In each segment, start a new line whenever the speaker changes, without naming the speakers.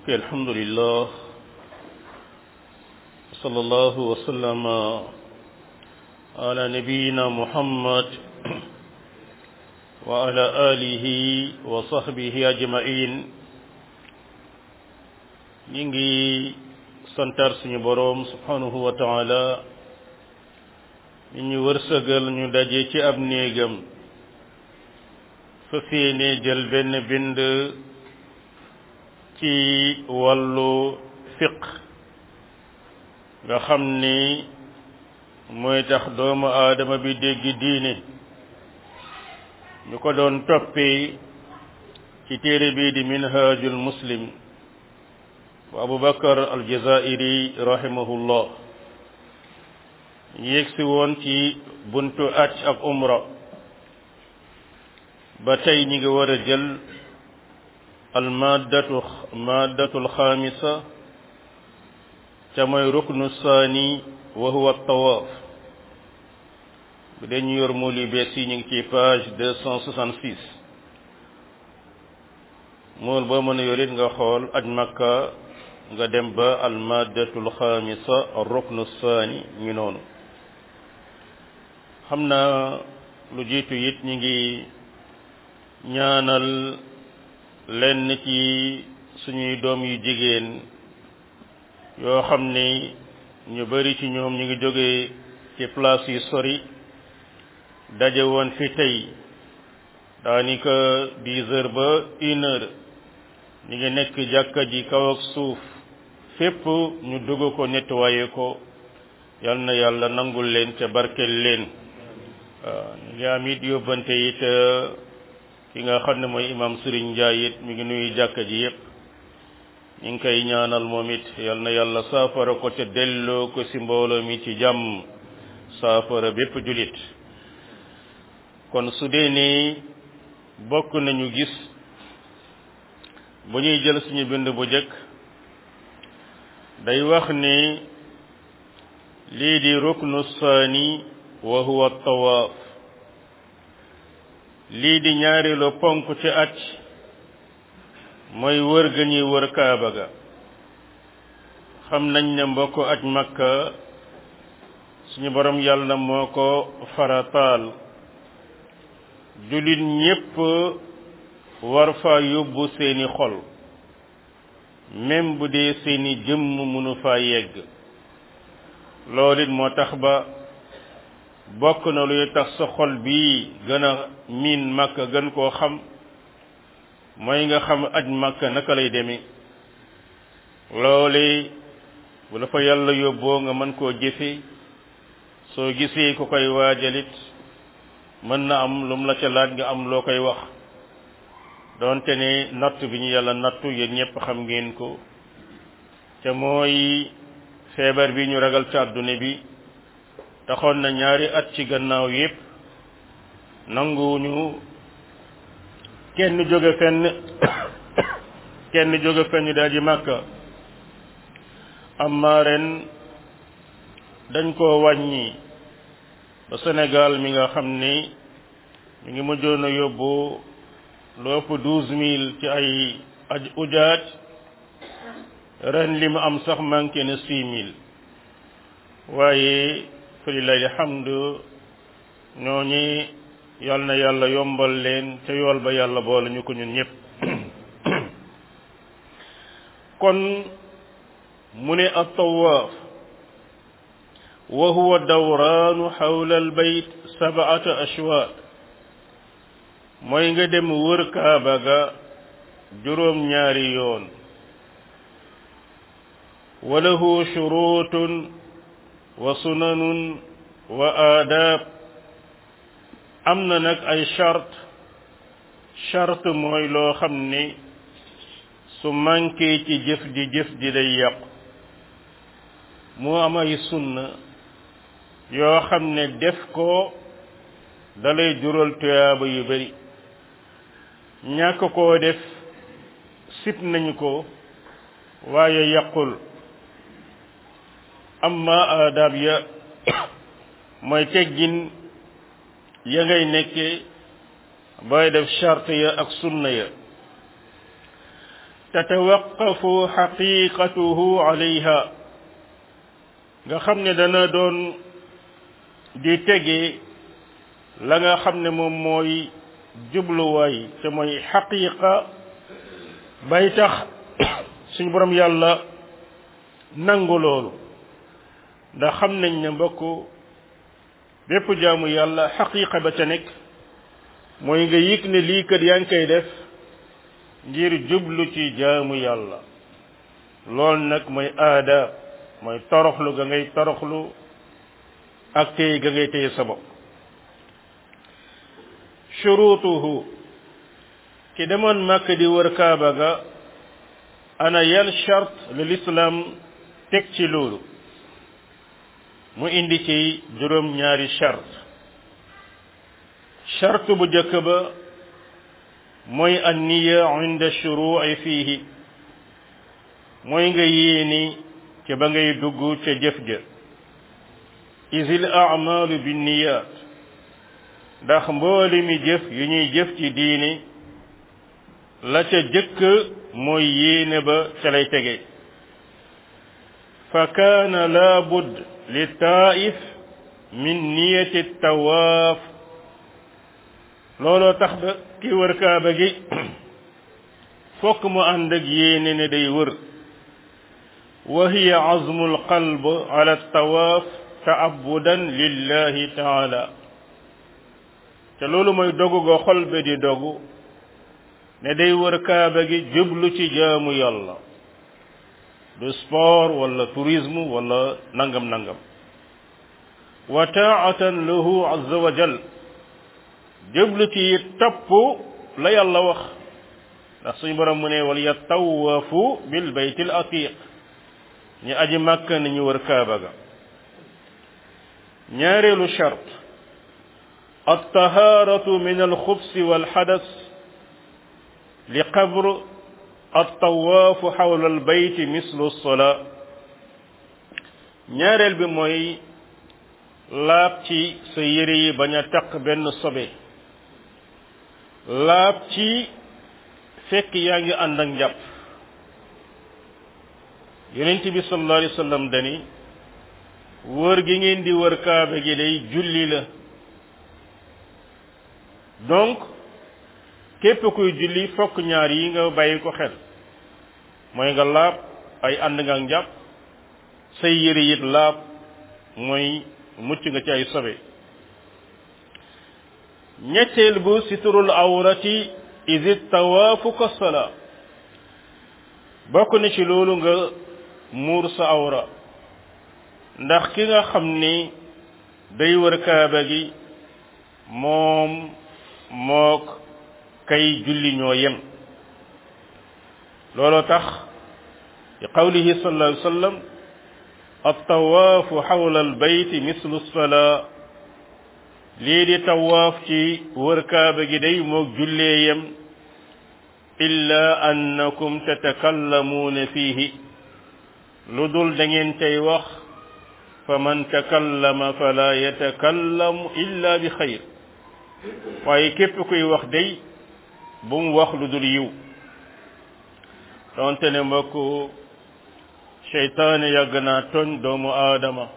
mbokk alhamdulillah sallallahu wa sallama ala nabiyina muhammad wa ala alihi wa sahbihi ajmain ñi ngi santar suñu boroom subhanahu wa taala ñu ñu wërsëgal ñu daje ci ab néegam fa séene jël benn bind ci wàllu fiq nga xam ni mooy tax doomu aadama bi dégg diine ñu ko doon toppee ci téere bii di minhajul muslim wa abu bakar aljazairi rahimahullah ñu yegsi woon ci buntu aj ak umra ba tey ñi ngi war a jël almaddatu maddatu alxaamisa ca mooy ruknu saani wa huwa tawaaf bu dee ñu yor mool yu bees yi ñu ngi ci page deux cent soixante six mool boo mën a yorit nga xool aj makka nga dem ba almaddatu alxaamisa ruknu saani ñu noonu xam naa lu jiitu it ñi ngi ñaanal lenn ci suñuy doom yu jigéen yoo xam ni ñu bari ci ñoom ñu ngi jóge ci place yu sori daje woon fi tey daanaka dix heures ba une heure ñu ngi nekk jàkka ji kaw ak suuf fépp ñu dugg ko nettoyé ko yal na yàlla nangul leen ca barkel leen waaw ñu ngi am it yóbbante it ki nga xam ne mooy imam Serigne Ndiaye it mi ngi nuyu jàkka ji yépp ñu ngi koy ñaanal moom it yal na yàlla saafara ko ca delloo ko ci mbooloo mi ci jàmm saafara bépp julit kon su dee ni bokk nañu gis bu ñuy jël suñu bind bu jëkk day wax ni lii di ruknu saani wa huwa tawaaf lii di ñaareelu ponk ci aj mooy wër ga ñuy wër kaaba ga xam nañ ne mbokk aj makka suñu borom yàlla moo ko farataal jullit ñépp war fa yóbbu seeni xol même bu dee seeni jëmm mënu fa yegg loolu it moo tax ba bokk na luy tax sa xol bii gën a miin makka gën koo xam mooy nga xam aj makka naka lay demee loole bu la fa yàlla yóbboo nga mën koo jëfe soo gisee ku koy waajalit mën na am lu mu la ca laaj nga am loo koy wax doonte ne natt bi ñu yàlla nattu yéen ñëpp xam ngeen ko te mooy feebar bi ñu ragal ci àdduna bi taxoon na ñaari at ci gannaaw yépp nanguwuñu kenn jóge fenn kenn jóge fenn daal di màkka amma ren dañ koo wàññi ba Sénégal mi nga xam ni mi ngi mujjoon a yóbbu lu ëpp douze mille ci ay aj ujaaj ren li mu am sax manqué na six mille waaye falilahi alhamdu ñooñi yal na yàlla yombal leen ca yool ba yàlla boole ñu ko ñun ñëpp kon mu ne at-tawaaf wa huwa dawraanu xawla albayt sab'ata ashwaat mooy nga dem wër kaaba ga juróom ñaari yoon wa lahu shurutun wa sunanun wa aadaab am na nag ay chart charte mooy loo xam ne su manqué ci jëf ji jëf ji day yàqu moo am ay sunna yoo xam ne def ko dalay jural tuyaaba yu bari ñàkk koo def sip nañu ko waaye yàqul amma aadaab ya mooy teggin ya ngay nekke booy def charte ya ak sunna ya tatawaqafu xaqiqatuhu alayha nga xam ne dana doon di tege la nga xam ne moom mooy jubluwaay te mooy xaqiqa bay tax suñu borom yàlla nangu loolu ndax xam nañ ne mbokk bépp jaamu yàlla xaqiqa ba ca nekk mooy nga yëg ne lii kat yaa ngi koy def ngir jublu ci jaamu yàlla loolu nag mooy aada mooy toroxlu ga ngay toroxlu ak téy ga ngay téye sa bopp shurutuhu ki demoon màkk di wër kaaba ga ana yan charte le l'islam teg ci loolu mu indi ci juróom ñaari charte charte bu jëkk ba mooy an niya inda shuru'i fiihi mooy nga yéeni ca ba ngay dugg ca jëf ja isil a'malu binniyat ndax mbooli mi jëf yu ñuy jëf ci diini la ca jëkk mooy yéene ba ca lay tege fa kaana la budd li taif min niyati tawaaf looloo tax ba ki wër kaaba gi fokk mu ànd ak yéene ne day wër wa hiya azmu alqalb ala tawaaf taabudan lillahi taala te loolu mooy dogu go xol be di dogu ne day wër kaaba gi jublu ci jaamu yàlla du sport wala tourisme wala nangam nangam wa taatan lahu azza wa jal jublu ci topp la yàlla wax ndax suñu borom mu ne wal yatawafu bil bayt al atiq ñu aji màkk nañu wër kaaba ga ñaareelu chart الطهارة من الخبث والحدث لقبر الطواف حول البيت مثل الصلاة ñaareel bi mooy laab ci sa yére yi bañ a taq benn sobe laab ci fekk yaa ngi ànd ak njàpp yonent bi sallallahu alayhi wa sallam dani wër gi ngeen di wër kaaba gi day julli la donc képp kuy julli fokk ñaar yi nga bàyyi ko xel mooy nga laab ay ànd nga ak njàpp say yére it laab mooy mucc nga ci ay sobe ñetteel bu siturul awrati isi tawaafu ka sala bokk na ci loolu nga muur sa awra ndax ki nga xam ni day wër kaaba gi moom mook kay julli ñoo yem looloo tax li qawlihi sallallahu alayhi wa sallam attawaafu xawla albayti mislu salaa lii di tawaaf ci wër kaaba gi day mook jullee yem illa annakum tatakallamuuna fiihi lu dul da ngeen tey wax fa man takallama fala yatakallamu illa bi xayr waaye képp kuy wax day bu mu wax lu dul yiw donte ne mbokk seytaane yàgg naa tooñ doomu aadama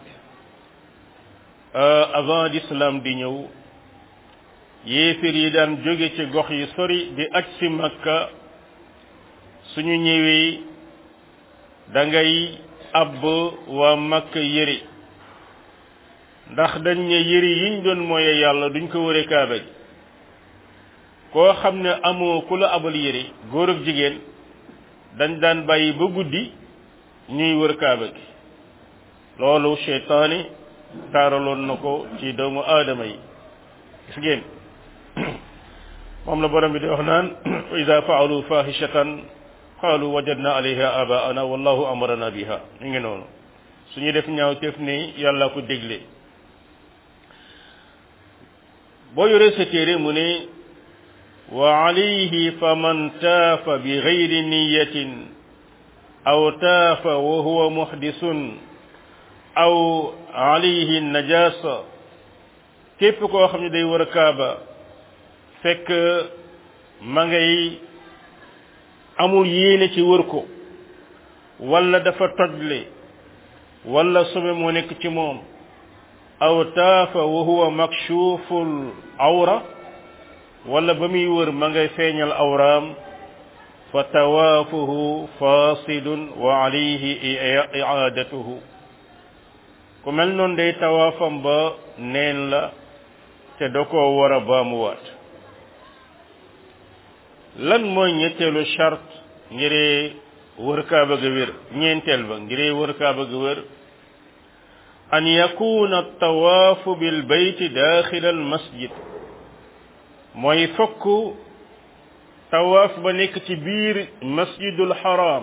avant l'islam di ñëw yéefir yi daan jóge ci gox yi sori di aj si makka suñu ñëwee da ngay abb waa makka yëri ndax dañ ne yëri yiñ doon mooye yàlla duñ ko wëre kaaba gi koo xam ne amoo ku la abal yëri góor ak jigéen dañ daan bàyyi ba guddi ñuy wër kaaba gi loolu seytaani taaraloon na ko ci doomu aadama yi gis ngeen moom la borom bi di wax naan wa ida faalu fahishatan qaalu wajadna alayha abaana wallahu amarana biha ñu ngi noonu suñu def ñaaw teef ni yàlla ko dégle boo yoree sa téere mu ne wa alayhi fa man taafa bi gayri niyatin aw taafa wa huwa muhdisun aw alayhi najasa képp koo xam ne day war a kaaba fekk ma ngay amul yéene ci wër ko wala dafa tojle wala sobe moo nekk ci moom aw taafa wa huwa makshuful awra wala ba muy wër ma ngay feeñal awraam fa tawaafuhu fasidun wa alayhi iaadatuhu ku mel noonu day tawaafam ba neen la te da koo war a baamuwaat lan mooy ñetteelu charte ngiree wër kaaba ga wér ñeenteel ba ngiree wër kaaba ga wér an yakuna tawaafu bil bayti daaxila al masjid mooy fokk tawaaf ba nekk ci biir masjidul haram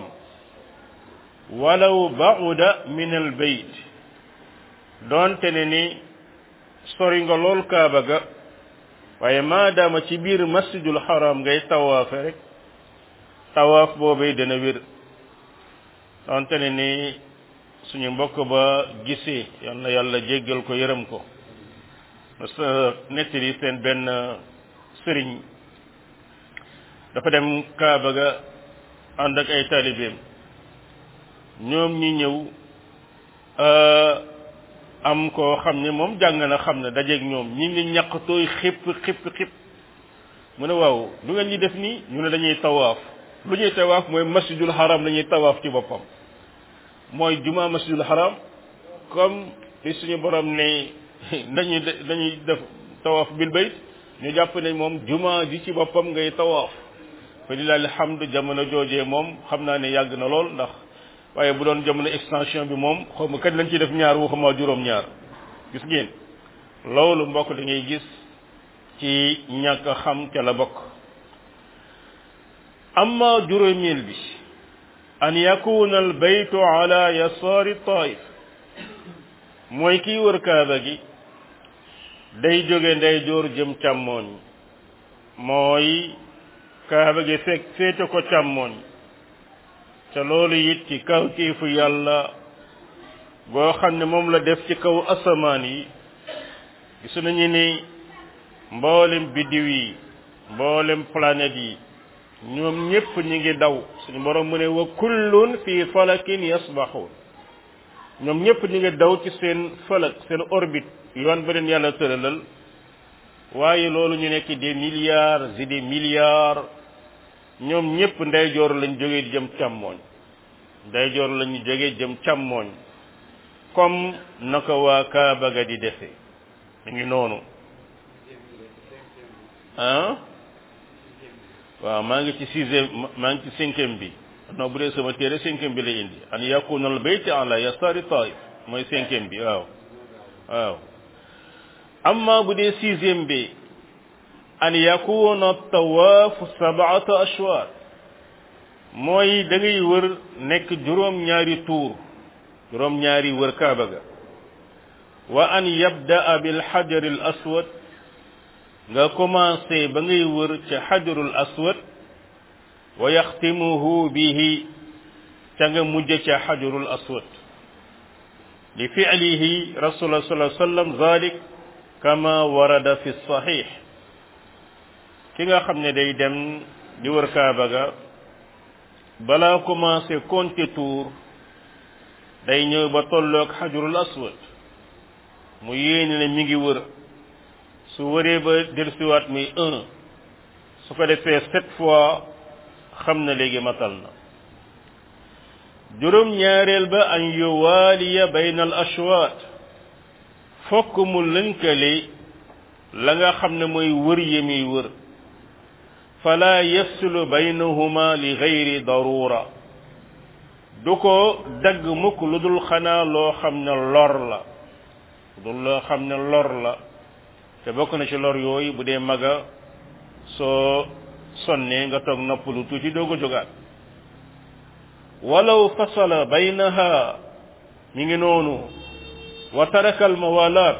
walaw bauda min al bayt doonte ne ni sori nga lool kaaba ga waaye maadaama ci biir masjidul haram ngay tawaafe rek tawaaf boobay dana wér doonte ne ni suñu mbokk ba gisee yal na yàlla jéggal ko yërëm ko parce que nettali seen benn sëriñ dafa dem kaaba ga ànd ak ay taalibeem ñoom ñi ñëw am koo xam ne moom jàng na xam ne dajeeg ñoom ñi ngi ñaq tooy xipp xipp xipp mu ne waaw lu ngeen ñi def nii ñu ne dañuy tawaaf lu ñuy tawaaf mooy masjidul haram la ñuy tawaaf ci boppam mooy juma masjidul haram comme li suñu borom ne dañuy dañuy def tawaaf bil bayt ñu jàpp ne moom juma ji ci boppam ngay tawaaf fa lillahi alhamdu jamono joojee moom xam naa ne yàgg na lool ndax waaye bu doon jamono extension bi moom xaw ma kañ lañ ciy def ñaar waxuma juróom-ñaar gis ngeen loolu mbokk da ngay gis ci ñàkk xam ca la bokk amma juróomeel bi an yakuna al baytu ala yasaari taif mooy kiy wër kaaba gi day jóge ndeyjoor jëm càmmooñ mooy kaaba gi fekk féete ko càmmooñ te loolu it ci kaw kiifu yàlla boo xam ne moom la def ci kaw asamaan yi gisu nañu ni mboolem biddiw yi mboolem planète yi ñoom ñépp ñi ngi daw suñu borom mu ne wa kullun fi falakin yasbaxuun ñoom ñépp ñi ngi daw ci seen falak seen orbite yoon ba leen yàlla tëralal waaye loolu ñu nekk des milliards et des milliards ñoom ñépp ndeyjoor lañ jógee jëm càmmooñ ndeyjoor lañu jógee jëm càmmooñ comme naka waa Kaaba ga di defee mi ngi noonu ah waaw maa ngi ci sixième maa ngi ci cinquième bi non bu dee sama téere cinquième bi lay indi an yakuna al bayt ala yasari taif mooy cinquième bi waaw waaw amma bu dee sixième bi an yakuna tawaafu sab'ata ashwaar mooy da ngay wër nekk juróom-ñaari tuur juróom-ñaari wër kaaba ga wa an yabda'a bil hajar al aswad nga commencé ba ngay wër ca hajarul aswad wa yaxtimuhu bihi ca nga mujj ca hajarul aswad li fi'lihi rasulullah sallallahu alayhi wa sallam zalik kama warada fi sahih ki nga xam ne day dem di wër kaaba ga balaa commencé compter tour day ñëw ba tolloog xajurul aswad mu yéene ne mi ngi wër su wëree ba dellusiwaat muy un su ko defee sept fois xam na léegi matal na juróom ñaareel ba an yuwaaliya bayna al ashwaat fokk mu lënkale la nga xam ne mooy wër yi muy wër fala yafsulu baynahuma li gayri darura du ko dagg mukk lu dul xanaa loo xam ne lor la lu dul loo xam ne lor la te bokk na ci lor yooyu bu dee maga soo sonnee nga toog noppalu tuuti doo ko jógaat walaw fasala baynaha mi ngi noonu wa taraka almawalaat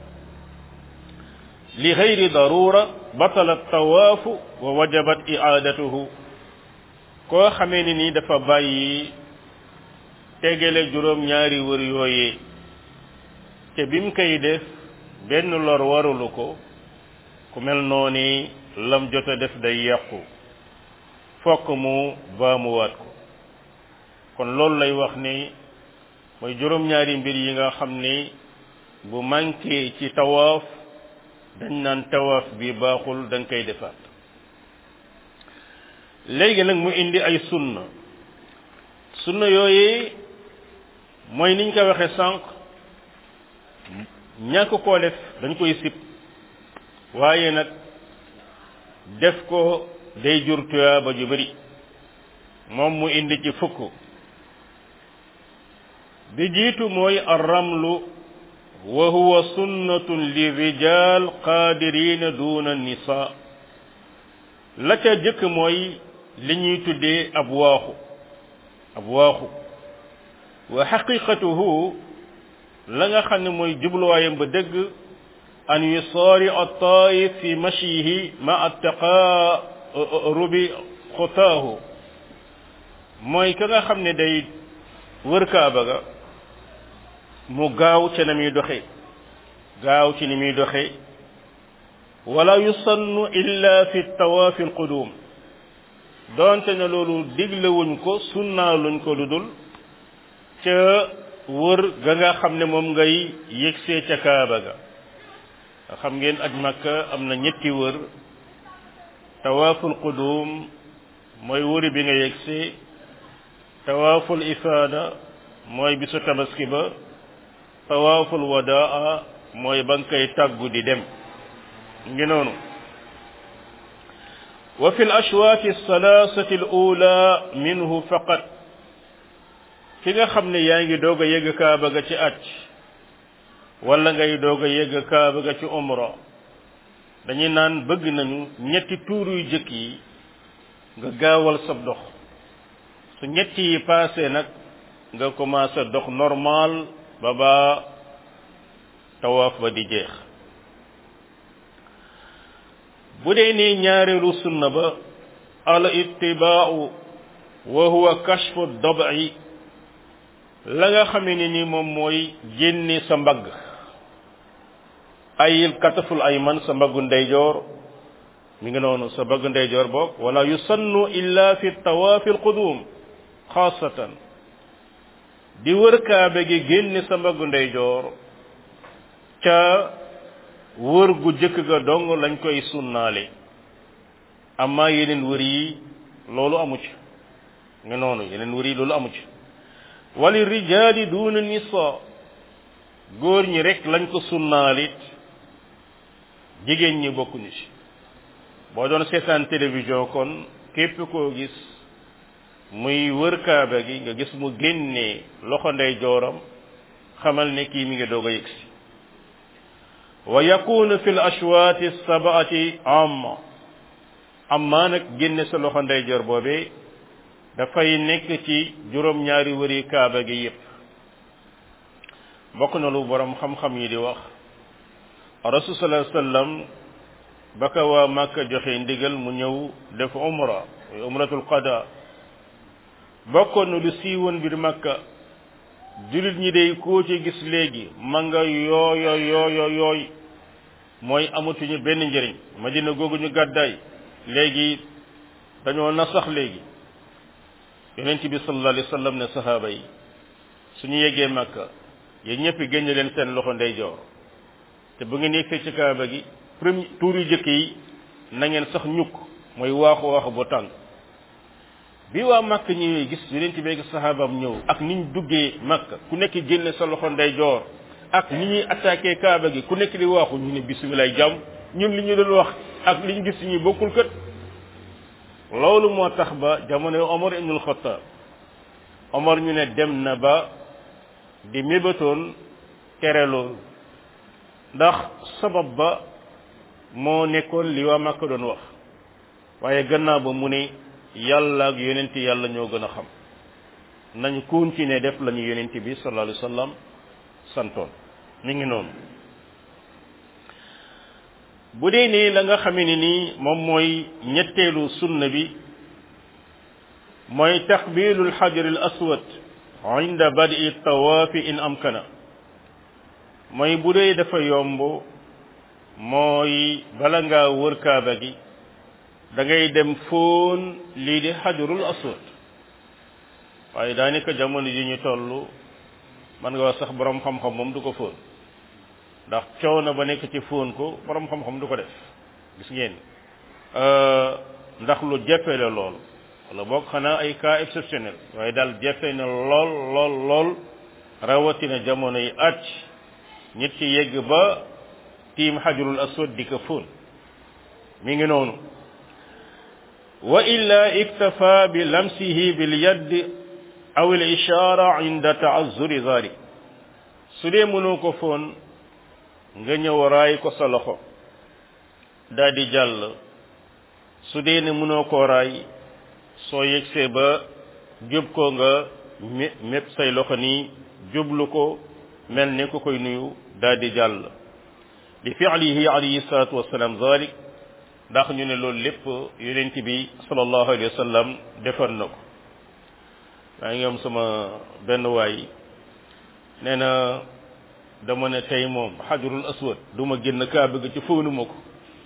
li gayri darura batala tawaafu wa wajabat iaadatuhu koo xamee ni nii dafa bàyyi tegale juróom ñaari wër yooyee te bim koy def benn lor warulu ko ku mel noonu lam jot a def day yàqu fokk mu baamuwaat ko kon loolu lay wax ni mooy juróom-ñaari mbir yi nga xam ni bu manqué ci tawaaf dañ naan tawaaf bi baaxul da nga koy defaat léegi nag mu indi ay sunna sunna yooyu mooy niñ ko waxee sànq ñàkk koo def dañ koy sib waaye nag def ko day jur tuyaaba ju bari moom mu indi ci fukk bi jiitu mooy arramlu wa huwa sunnatun li rijal qadirina duna nisa la ca jëkk mooy li ñuy tuddee ab waaxu ab waaxu wa xaqiqatuhu la nga xam ne mooy jubluwaayam ba dëgg an yusaari at-taif fi mashihi ma at-taqarubi xutaahu mooy ka nga xam ne day wër kaaba ga mu gaaw ca na muy doxe gaaw ci ni muy doxe wala yusannu illa fi tawaafi alqudum doonte ne loolu diglewuñ ko sunnaa luñ ko lu dul ca wër ga nga xam ne moom ngay yëgsee ca kaaba ga xam ngeen aj makka am na ñetti wër tawaaful qudum mooy wëri bi nga yëgsee tawaaful ifaada mooy bisu tabaski ba tawaaful wadaa mooy ba nga koy tàggu di dem ngi noonu wa fi l ashwaati althalathati al ula minhu faqat ki nga xam ne yaa ngi doog a yëgg kaaba ga ci aj wala ngay doog a yëgg kaaba ga ci umra dañuy naan bëgg nañu ñetti tuur yu jëkk yi nga gaawal sab dox su ñetti yi passé nag nga commencé dox normal ba ba tawaaf ba di jeex bu dee ni ñaareelu sunna ba al ittibaau wa huwa kashfu dabai la nga xamee ne ni moom mooy génne sa mbagg ayil kataful ay man sa mbaggu ndeyjoor mi ngi noonu sa mbaggu ndeyjoor boog wala yusannu illa fi tawaafi alqudum xaasatan di wër kaabe gi génne sa mbaggu ndeyjoor ca wër gu jëkk ga dong lañ koy sunnaale amma yeneen wër yi loolu amu ci nga noonu yeneen wër yi loolu amu ci wali rijaali duuna nisa góor ñi rek lañ ko sunnaalit jigéen ñi bokkuñu ci boo doon seetaan télévision kon képp koo gis muy wër kaaba gi nga gis mu génnee loxo ndey jooram xamal ne kii mi ngi doog a yëgsi wa yakunu fi l ashwaati sabaati amma amma nag génne sa loxo ndey joor boobee dafay nekk ci juróom-ñaari wëri kaaba gi yépp bokk na lu borom xam-xam yi di wax rasul sallallahu alayhi wasallam ba ka waa Makka joxe ndigal mu ñëw def umra muy umratul qada bokkoon na lu siiwoon biir Makka jullit ñi day koo ci gis léegi ma nga yooyo yooyo yooy mooy amatuñu benn njëriñ madina googu ñu gàddaay léegi dañoo na sax léegi yonent bi sallallahu alayhi wasallam ne sahaaba yi suñu yeggee Makka yéen ñëpp génne leen seen loxo ndeyjoor te bu ngeen yegsee ci kaaba gi premier tuur yu jëkk yi na ngeen sax ñukk mooy waaxu waaxu bu tàng bi waa Makka ñëwee gis yonent bi ak sahaabam ñëw ak niñ duggee Makka ku nekk génne sa loxo ndeyjoor ak ni ñuy attaqué kaaba gi ku nekk di waaxu ñu ne bisimilah jàmm ñun li ñu doon wax ak li ñu gis ñu bokkul kët loolu moo tax ba jamono Omar ibnul Xattaab Omar ñu ne dem na ba di mébatoon tere loolu ndax sabab ba moo nekkoon li waa Makka doon wax waaye gannaaw ba mu ne yàlla ak yonent yàlla ñoo gën a xam nañ continuer def la ñu yonent bi sallallahu alayhi wa sallam santoon mi ngi noonu bu dee nii la nga xamee ni nii moom mooy ñetteelu sunna bi mooy taqbilu alxajar al aswad inda badi tawaafi in amkana mooy bu dee dafa yomb mooy bala ngaa wër kaaba gi da ngay dem fóon lii di xajarul aswad waaye daanaka jamono ji ñu toll man nga wax sax borom xam-xam moom du ko fóon ndax coono ba nekk ci fóon ko borom xam-xam du ko def gis ngeen ndax lu jafe la lool wala boog xanaa ay cas exceptionnel waaye daal jafe na lool lool lool rawatina jamono yi at nit ci yegg ba tiim xajarul aswad di ko fóon mi ngi noonu wa illa iktafa bi lamsihi bil yadd aw al ishara inda ta'azzuri zalik su dee mënoo ko foon nga ñëw raay ko sa loxo daal di jàll su dee ne mënoo koo raay soo yegsee ba jub ko nga mé mépp say loxo nii jublu ko mel ne ku koy nuyu daal di jàll li fi'lihi alayhi salatu wassalam zalik ndax ñu ne loolu lépp yonent bi sallallahu alayhi wa sallam defoon na ko maa ngi am sama benn waay nee na dama ne tey moom xajarul aswad du ma génn kaa bëgg ci fóonuma ko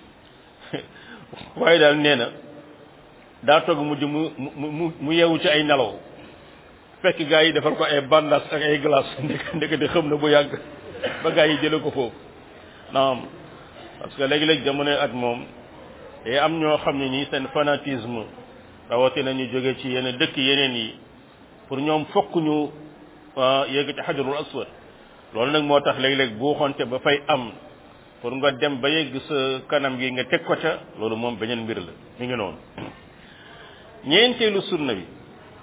waaye daal nee na daa togg mujj mu mu mu yeewu ci ay nelaw fekk gaa yi defal ko ay bandas ak ay glace ndek ndek di xam na bu yàgg ba gaa yi jële ko foofu naam parce que léegi-léegi jamono at moom day am ñoo xam ne nii seen fanatisme rawatina ñu jóge ci yenn dëkk yeneen yi pour ñoom fokk ñu yegg ci xajarul aswad loolu nag moo tax léeg-léeg buuxonte ba fay am pour nga dem ba yegg sa kanam gi nga teg ko ca loolu moom beneen mbir la mi ngi noonu ñeenteelu sunna bi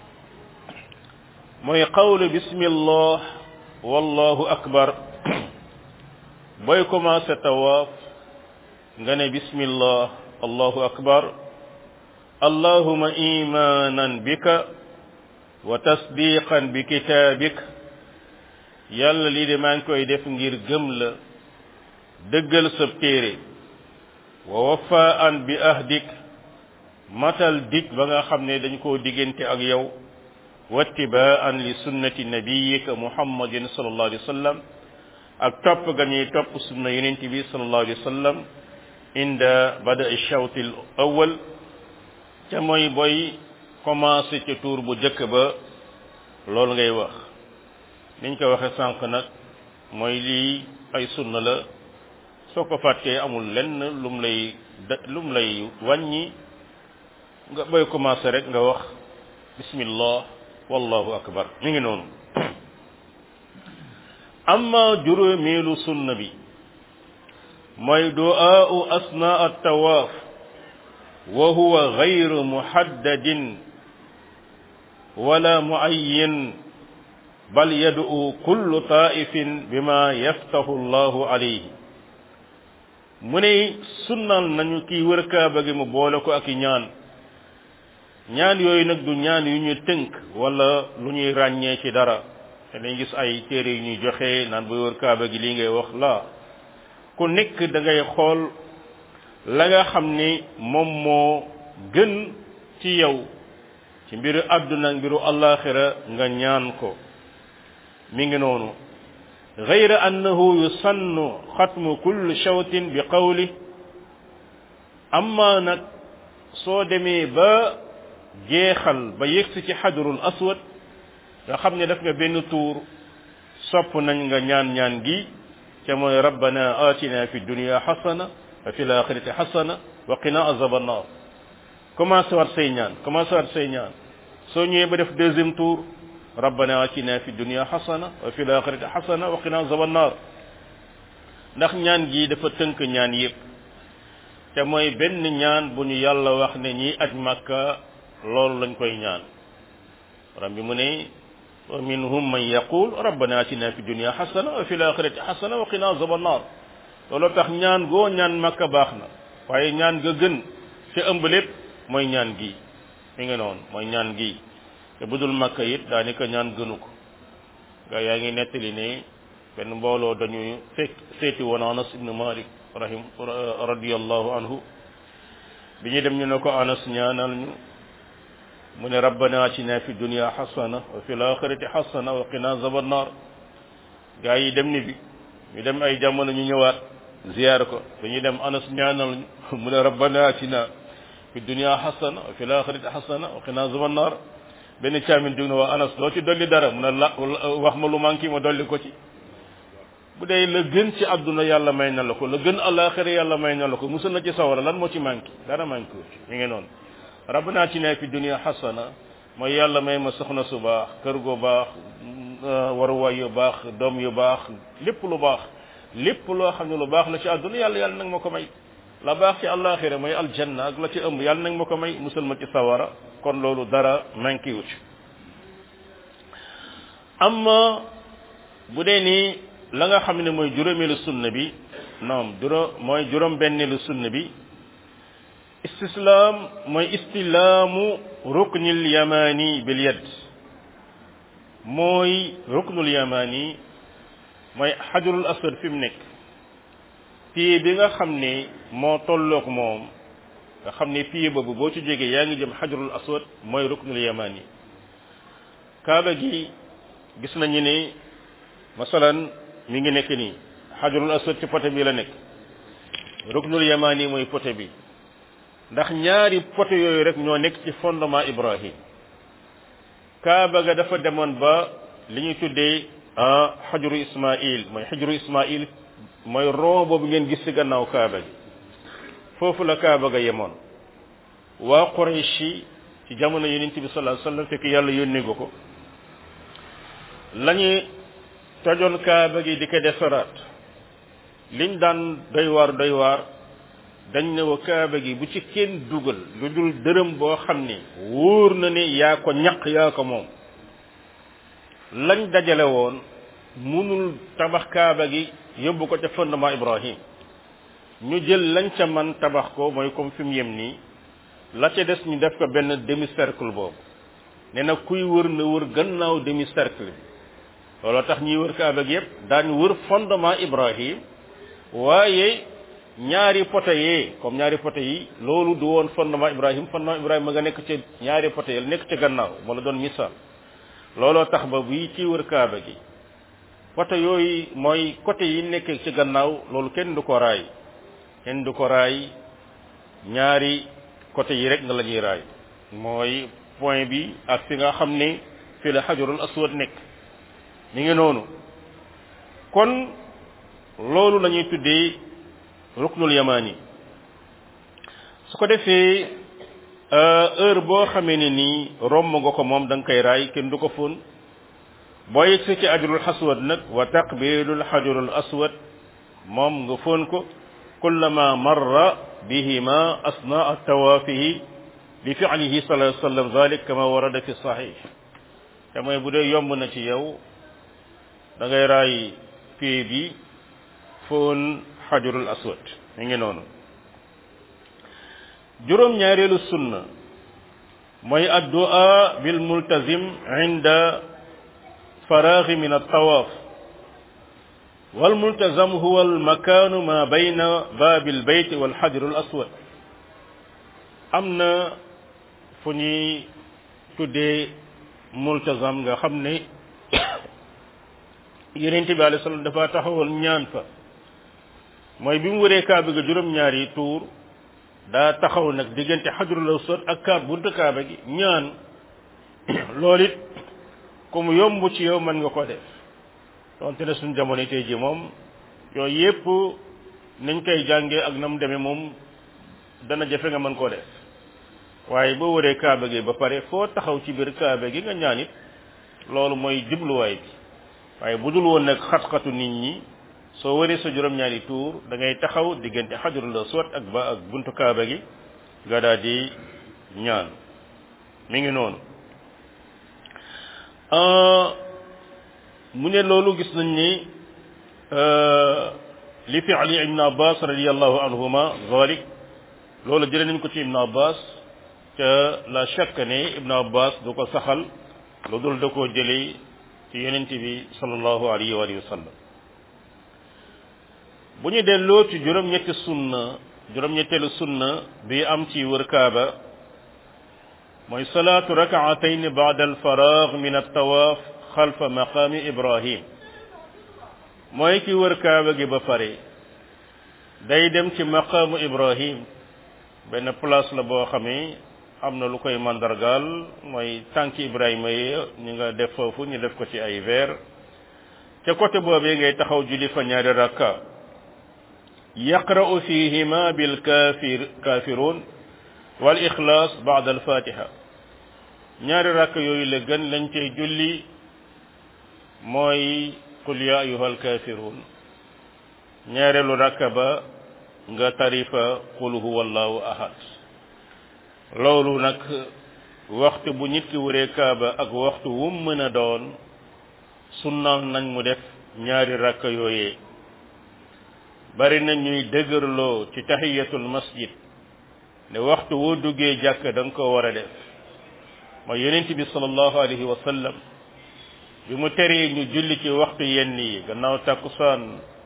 mooy qawlu bismillah wallahu akbar booy commencé tawaaf nga ne bismillah allahu akbar allahuma imanan bika wa tasdiqan bi kitaabik yàlla lii de maa ngi koy def ngir gëm la dëggal sa téere wa wafaan bi ahdik matal dig ba nga xam ne dañ koo diggante ak yow wattibaan li sunnati nabiyika muhammadin sallallahu alayhi wa sallam ak topp ga ñuy topp sunna yonent bi sallallahu alayhi wa sallam inda bada shawti l awal ca mooy boy commencé ca tour bu jëkk ba loolu ngay wax niñ ko waxe sànq nag mooy lii ay sunna la soo ko fàttee amul lenn lum lay lum lay wàññi nga boy commencé rek nga wax bismillah wallahu akbar mi ngi noonu amma juróomeelu sunna bi mooy du'aa'u asna at-tawaaf wa huwa ghayru muhaddadin wala muayyan bal yad'u kullu taa'ifin bima yaftahu Allahu alayhi mu ne sunnal nañu kii wër kaaba gi mu boole ko ak i ñaan ñaan yooyu nag du ñaan yu ñu tënk wala lu ñuy ràññee ci dara te dañ gis ay téere yu ñuy joxe naan bu wër kaaba gi lii ngay wax la ku nekk da ngay xool la nga xam ni moom moo gën ci yow ci mbiru àdduna ak mbiru allaxira nga ñaan ko mi ngi noonu غير أنه يسن ختم كل شوط بقوله أما نك soo demee ba jeexal ba yegsi ci xajarul aswad nga xam ne def nga benn tuur sopp nañ nga ñaan ñaan gi ca mooy rabbana atina fi dunya xasana wa fi laxirati xasana wa qina azab annar commencé waat say ñaan commencé waat say ñaan soo ñëwee ba def deuxième tour rabbana atina fi dunya xasana wa fi laxirati xasana wa qina azab annar ndax ñaan gi dafa tënk ñaan yépp te mooy benn ñaan bu ñu yàlla wax ne ñi aj makka loolu lañ koy ñaan ram bi mu ne wa minhum man yaqul rabbana atina fi dunya xasana wa fi laxirati xasana wa qina azab annar looloo tax ñaan goo ñaan makka baax na waaye ñaan ga gën ci ëmb lépp mooy ñaan gi mi ngi noonu mooy ñaan gi te budul makka it daanaka ñaan gënu ko gaa yaa ngi nettali ne benn mbooloo dañuy fekk seeti woon anas ibnu malik rahim radiyallahu anhu bi ñu dem ñu ne ko anas ñaanal ñu mu ne rabbana atina fi dunya hasana wa fi laxirati hasana wa qina azaban nar gaa yi dem ni bi ñu dem ay jamono ñu ñëwaat ziyaar ko dañuy dem anas ñaanal ñu mu ne rabbana atina fi dunia xasana wa fi laaxirati xasana wa qina azaban naar benn caamin jóg na waa anas doo ci dolli dara mun a la wax ma lu manqué ma dolli ko ci bu dee la gën ci àdduna yàlla may na la ko la gën àllaaxira yàlla may na la ko musal na ci sawara lan moo ci manqué dara manqué wu ci mi ngi noonu rabbana atina fi dunia xasana mooy yàlla may ma soxna su baax kër gu baax waruwaay yu baax doom yu baax lépp lu baax lépp loo xam ne lu baax la ci àdduna yàlla yàlla nag ma ko may la baax ci àllaaxira mooy aljanna ak la ci ëmb yàlla nag ma ko may musal ma ci sawara kon loolu dara manqué wu ci amma bu dee ni la nga xam ne mooy juróomeelu sunna bi non juróom mooy juróom benneelu sunna bi istislaam mooy istilaamu ruknil yamani bil yad mooy ruknul yamani mooy xajarul aswad fi mu nekk pied bi nga xam ne moo tolloog moom nga xam ne pied boobu boo ci jógee yaa ngi jëm xajarul aswad mooy ruknul yamani kaaba gi gis nañu ne masalan mi ngi nekk nii xajarul aswad ci poté bi la nekk ruknul yamani mooy poté bi ndax ñaari poté yooyu rek ñoo nekk ci fondement Ibrahim kaaba ga dafa demoon ba li ñuy tuddee ah xajaru Ismaïl mooy xajaru Ismaïl mooy rond boobu ngeen gis ci gannaaw kaaba gi foofu la kaaba ga yemoon waa Quraysh ci jamono yonent bi sallallahu alayhi wasallam fekk yàlla yónnee ko ko lañu tojoon kaaba gi di ko defaraat liñ daan doy waar doy waar dañ ne wa kaaba gi bu ci kenn dugal lu dul dërëm boo xam ne wóor na ne yaa ko ñaq yaa ko moom lañ dajale woon munul tabax kaaba gi yóbbu ko ca fondement Ibrahim ñu jël lañ ca man tabax ko mooy comme fi mu yem nii la ca des ñu def ko benn demi cercle boobu ne na kuy wër na wër gannaaw demi cercle bi looloo tax ñuy wër kaaba gi yépp daañu wër fondement Ibrahim waaye ñaari poto yee comme ñaari poto yi loolu du woon fondement Ibrahim fondement Ibrahim ma nga nekk ca ñaari poto yi nekk ca gannaaw moo la doon misaal looloo tax ba buy ci wër kaaba gi poto yooyu mooy côté yi nekk ci gannaaw loolu kenn du ko raay kenn du ko raay ñaari côté yi rek nga la ñuy raay mooy point bi ak fi nga xam ne fi la xajarul aswad nekk mi ngi noonu kon loolu la ñuy tuddee ruknul yamani su ko defee heure boo xamee ne nii romb nga ko moom da nga koy raay kenn du ko fóon boo yegsi ci ajrul aswad nag wa taqbilul xajarul aswad moom nga fóon ko kullama marra bihima asnaa tawaafihi li fi'lihi sallallahu alayhi wa sallam zalik kama warada fi sahih te mooy bu dee yomb na ci yow da ngay raay pied bi fóon xajarul aswad mi ngi noonu juróom ñaareelu sunna mooy addu'a bil multazim inda faraghi min at-tawaf wal multazam huwa al makanu ma bayna babil bayt wal xajarul aswad am na fu ñuy tuddee multazam nga xam ne yonent bi alayhi salaam dafa taxawal ñaan fa mooy bi mu wëree kaaba ga juróom-ñaari tuur daa taxaw nag diggante xajarul aswad ak kaab buntu kaaba gi ñaan loolu it ku mu yomb ci yow mën nga ko def donte ne suñu jamono tey ji moom yooyu yépp nañ koy jàngee ak na mu demee moom dana jafe nga mën koo def waaye boo wëree kaaba gi ba pare foo taxaw ci biir kaaba gi nga ñaan it loolu mooy jubluwaay bi waaye bu dul woon nag xat-xatu nit ñi soo wëree sa juróom-ñaari tuur da ngay taxaw diggante xajarul aswad ak ba ak buntu kaaba gi nga daal di ñaan mi ngi noonu mu ne loolu gis nañ ni li fi'li ibn abbas radiyallahu anhuma zalik loolu jëlee nañ ko ci ibn abbas ca la shakk ne ibn abbas du ko saxal lu dul da koo jëlee ci yonent bi sallallahu alayhi wa sallam bu ñu delloo ci juróom-ñetti sunna juróom-ñetteelu sunna bi am ci wër kaaba mooy salaatu rakaatayn baada alfaraag min altawaaf xalfa maqaami ibrahim mooy ki wër kaaba gi ba pare day dem ci maqaamu ibrahim benn place la boo xamee am na lu koy mandargaal mooy tànk Ibrahima yi ñu nga def foofu ñu def ko ci ay verre ca côté boobee ngay taxaw julli fa ñaari rakka yaqra'u fihima bil kafir kafirun wal ixlaas ba'da al fatiha ñaari rakka yooyu la gën lañ cay julli mooy qul ya ayyuhal kafirun ñaareelu rakka ba nga tarifa qul huwallahu ahad loolu nag waxtu bu nit ki wëree kaaba ak waxtu wum mën a doon sunnal nañ mu def ñaari rakka yooyee bari na ñuy dëgërloo ci tahiyatul masjid ne waxtu woo duggee jàkk da nga ko war a def mooy yonent bi sallallahu alayhi wa sallam bi mu teree ñu julli ci waxtu yenn yi gannaaw takkusaan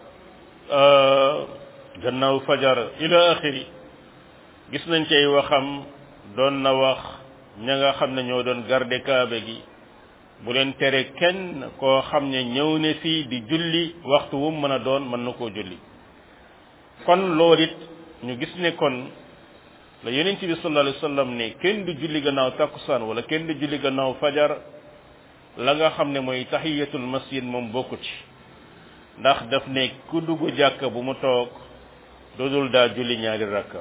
gannaaw fajar ila axiri gis nañ ci ay waxam doon na wax ña nga xam ne ñoo doon garde kaaba gi bu leen tere kenn koo xam ne ñëw ne fii di julli waxtu wu mën a doon mën na koo julli kon loolu it ñu gis ne kon la yonent bi sallallahu alayhi wasallam ne kenn du julli gannaaw takkusaan wala kenn du julli gannaaw fajar la nga xam ne mooy tahiyatul masjid moom bokku ci ndax daf ne ku dugg jàkka bu mu toog dodul daa julli ñaari rakka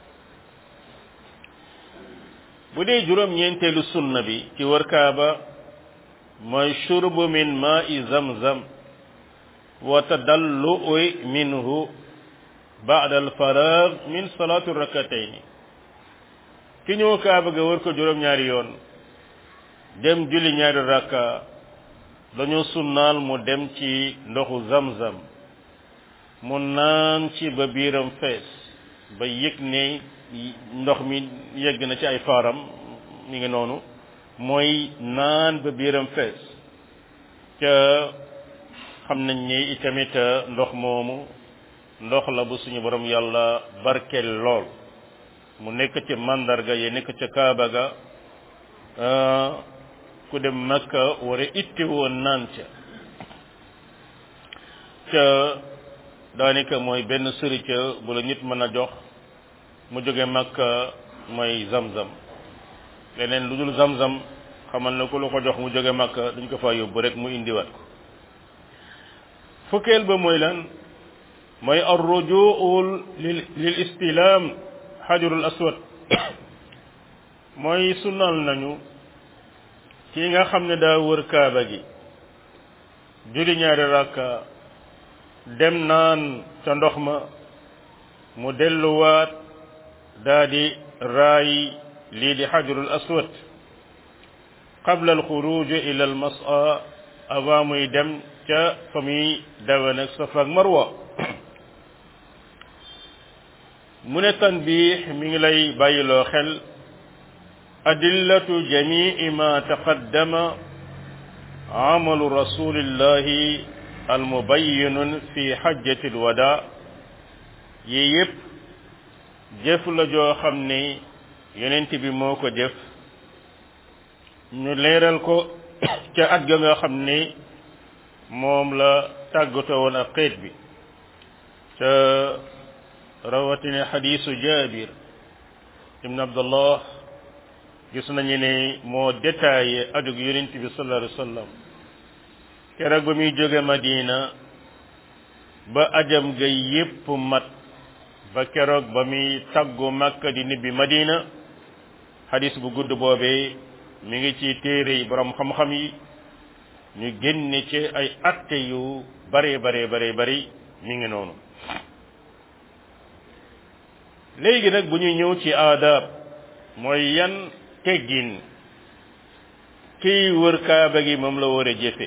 bu dee juróom ñeenteelu sunna bi ci wër kaaba mooy shurbu min ma'i zamzam wa tadallu'u minhu ba'da al-faragh min salatu rak'atayn ki ñëw kaaba ga wër ko juróom ñaari yoon dem julli ñaari rakka dañu sunnaal mu dem ci ndoxu zamzam mu naan ci ba biiram fees ba yëg ne ndox mi yegg na ci ay faaram mi ngi noonu mooy naan ba biiram fees ca xam nañ ni itamit ndox moomu ndox la bu suñu borom yàlla barkeel lool mu nekk ci mandarga yi nekk ca kaaba ga ku dem makka war a itti woon naan ca ca daanaka mooy benn sëri ca bu la nit mën a jox mu jóge makka mooy zamzam leneen lu dul zamzam xamal na ku lu ko jox mu jóge makka dañ ko fa yóbbu rek mu indiwaat ko fukkeel ba mooy lan mooy arrujuu lil lil istilaam xajarul aswad mooy sunnal nañu ki nga xam ne daa wër kaaba gi julli ñaari rakka dem naan ca ndox ma mu delluwaat daa di raay lii di xajarul aswad qabla al xuruj ila al mas'a avant muy dem ca fa muy dawe nag safa ak marwa mu ne tanbiix mi ngi lay bàyyiloo xel adillatu jamii ma taqaddama amalu rasulillahi almubayyinun fi xajjati alwada yi yépp jëf la joo xam ne yonent bi moo ko jëf ñu leeral ko ca at ga nga xam ne moom la tàggatoo woon ak xeet bi ca rawatina xadiisu jabir ibn abdullah gis nañu ne moo détaillé adug yonent bi sallallahu alayhi wa sallam keroog ba muy jóge madina ba ajam ga yépp mat ba keroog ba muy taggu makka di nibbi madina xadis bu gudd boobee mi ngi ci téere yi borom xam-xam yi ñu génne ci ay atte yu bare bare bare bari mi ngi noonu léegi nag bu ñuy ñëw ci aadab mooy yan teggin kiy wër kaaba gi moom la war a jëfe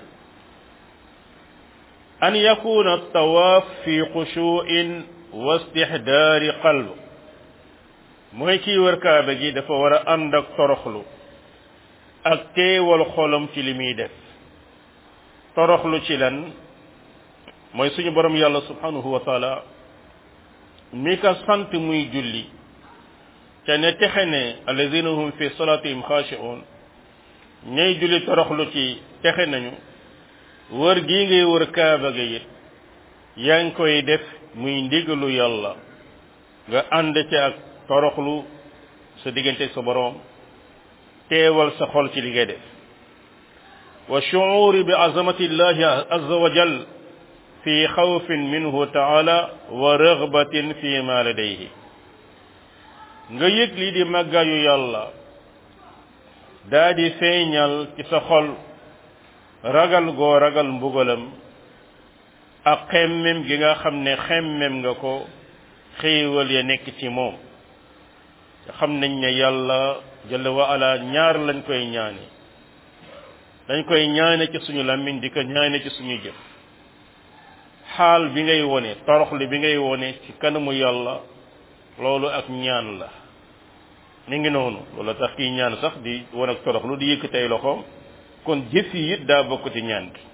an yakuna tawaaf fi xushuin wa istihdaari qalb mooy kiy wër kaaba gi dafa war a ànd ak toroxlu ak teewal xolam ci li muy def toroxlu ci lan mooy suñu borom yàlla subhanahu wa taala mi ka sant muy julli te ne texe ne alladina hum fi salatihim xaashi'un ñay julli toroxlu ci texe nañu wër gii ngay wër kaaba ga it yaa ngi koy def muy ndigalu yàlla nga ànd ci ak toroxlu sa diggante sa boroom teewal sa xol ci li ngay def wa shuuri bi azamati llahi azza wa jal fi xawfin minhu taala wa rëgbatin fi ma ladayhi nga yëg lii di màggaayu yàlla daa di feeñal ci sa xol ragal goo ragal mbugalam ak xemmem gi nga xam ne xemmem nga ko xéewal ya nekk ci moom te xam nañ ne yàlla jalla wa ala ñaar lañ koy ñaane dañ koy ñaane ci suñu làmmiñ di ko ñaane ci suñu jëf xaal bi ngay wone toroxli bi ngay wone ci kanamu yàlla loolu ak ñaan la mi ngi noonu loolu tax kiy ñaan sax di won ak toroxlu di yëkkatay loxoom kon jëf yi it daa bokk ci ñaan gi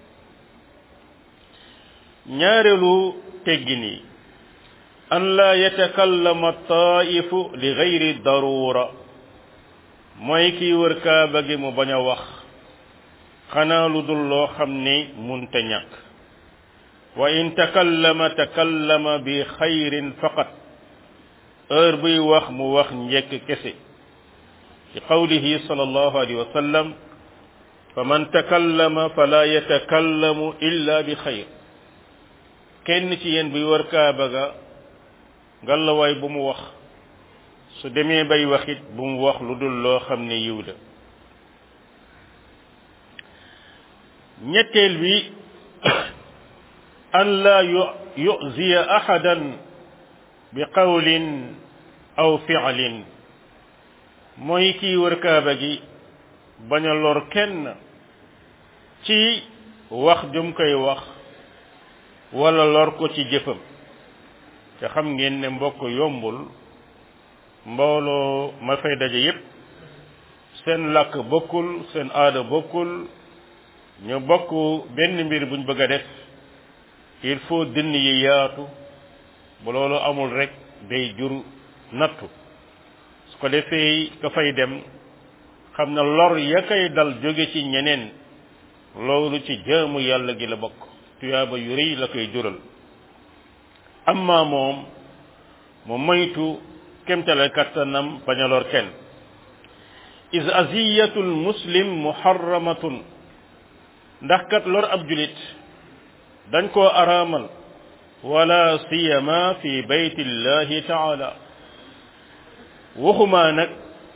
ñaareelu teggin yi an la yatakallama taifu li gayri darura mooy kiy wër kaaba gi mu bañ a wax xanaa lu dul loo xam ni munta ñàkk wa in takallama takallama bi xayrin faqat heure buy wax mu wax njekk kese ci qawlihi sallallahu alayhi wa sallam fa man takallama fala yatakallamu illa bi xayr kenn ci yéen buy wër kaaba ga ngalawaay bu mu wax su demee bay waxit bu mu wax lu dul loo xam ne yiw la ñetteel bi an la yuziya ahadan bi qawlin aw fi'lin mooy kii wër kaaba gi bañ a lor kenn ci wax jum koy wax wala lor ko ci jëfam te xam ngeen ne mbokk yombul mbooloo ma fay daje yépp seen làkk bokkul seen aada bokkul ñu bokk benn mbir buñ bëgg a def il faut dënn yi yaatu bu loolu amul rek day jur nattu su ko defee ka fay dem xam na lor ya koy dal jóge ci ñeneen loolu ci jaamu yàlla gi la bokk tuyaaba yu rëy la koy jural amma moom mu moytu kemtale kattanam bañ a lor kenn is aziyatul muslim muharramatun ndax kat lor ab julit dañ koo araamal wala siyama fi baytillahi taala waxumaa nag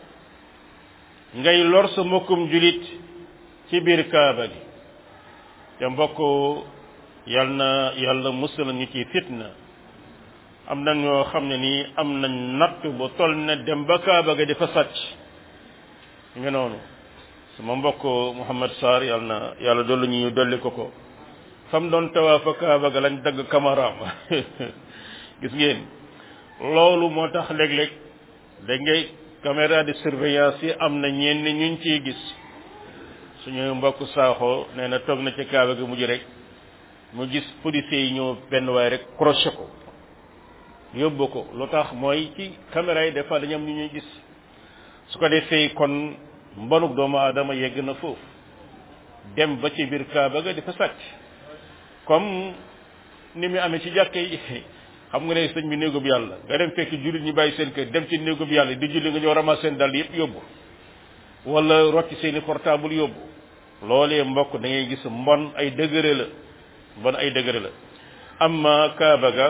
ngay lor sa mbokkum julit ci biir kaaba gi te mbokk yal na yàlla musal ñu ci fitna am na ñoo xam ne nii am nañ natt bu toll ne dem ba kaaba ga di fa sàcc nga noonu sama mbokk Mouhamed Sarr yal na yàlla dolli ñu dolli ko ko fam doon tawaafa kaaba ga lañ dagg kamaraam gis ngeen loolu moo tax léeg-léeg da ngay caméra de surveillance yi am na ñenn ñuñ ciy gis suñu mbokk saaxoo nee na toog na ci kaaba gi mujj rek mu gis policiers yi ñëw benn waay rek crochet ko yóbbu ko lu tax mooy ci caméra yi des fois dañu am ñu ñuy gis su ko defee kon mbonuk doomu aadama yegg na foofu dem ba ci biir kaaba ga di fa sàcc comme ni mu amee ci jàkke yi xam nga ne sëñ bi néegub yàlla nga dem fekk jullit ñi bàyyi seen kër dem ci néegub yàlla di julli nga ñëw ramas seen dal yëpp yóbbu wala rocci seeni portable yóbbu loolee mbokk da ngay gis mbon ay degré la mbon ay degré la amma kaaba ga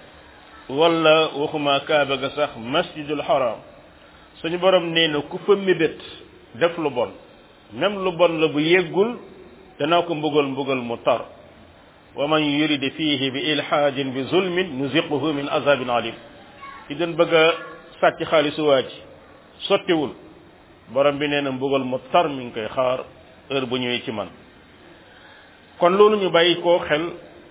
wala waxuma kaaba ga sax masjidul haram suñu borom nee na ku fa mébét def lu bon même lu bon la bu yeggul danaa ko mbugal mbugal mu tar wa man yurid fihi bi ilhaadin bi zulmin nuziquhu min azabin alim ki doon bëgg a sàcc xaalisu waa ji sottiwul borom bi nee na mbugal mu tar mi ngi koy xaar heure bu ñëwee ci man kon loolu ñu bàyyi koo xel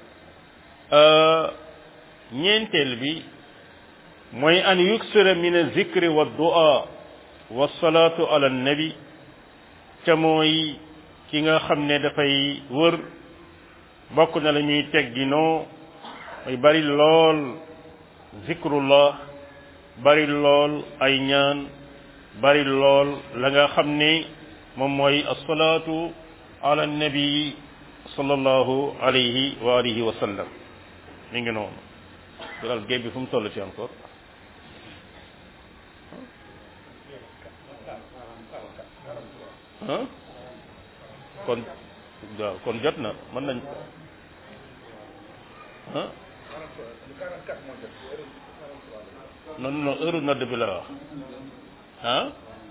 ñeenteel bi mooy an yuksira min azikri wa du'a wa salaatu ala nabi ca mooy ki nga xam ne dafay wër bokk na la ñuy tegginoo mooy bari lool zikrullah bari lool ay ñaan bari lool la nga xam ne moom mooy asalaatu ala nabi sallallahu alayhi wa alihi wa sallam mi ngi noonu dugal géej bi fu mu toll ci encore ah kon waaw kon jot na mën nañ ah non non heure nodd bi la wax ah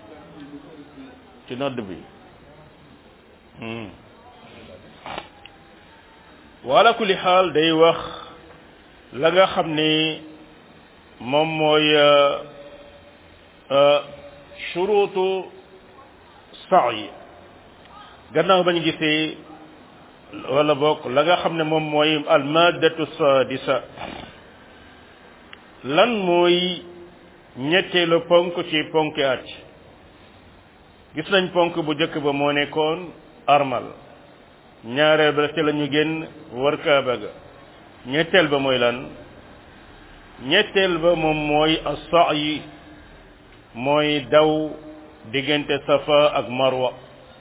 ci nodd bi wala kulli xaal day wax la nga xam ni moom mooy shuruutu sa'i gannaaw bañ gisee wala bokk la nga xam ne moom mooy almadatu sadisa lan mooy ñetteelu ponk ci ponki at gis nañ ponk bu njëkk ba moo nekkoon armal ñaareel ba ca la ñu génn war kaaba ga ñetteel ba mooy lan ñetteel ba moom mooy as-sa'yi mooy daw diggante safa ak marwa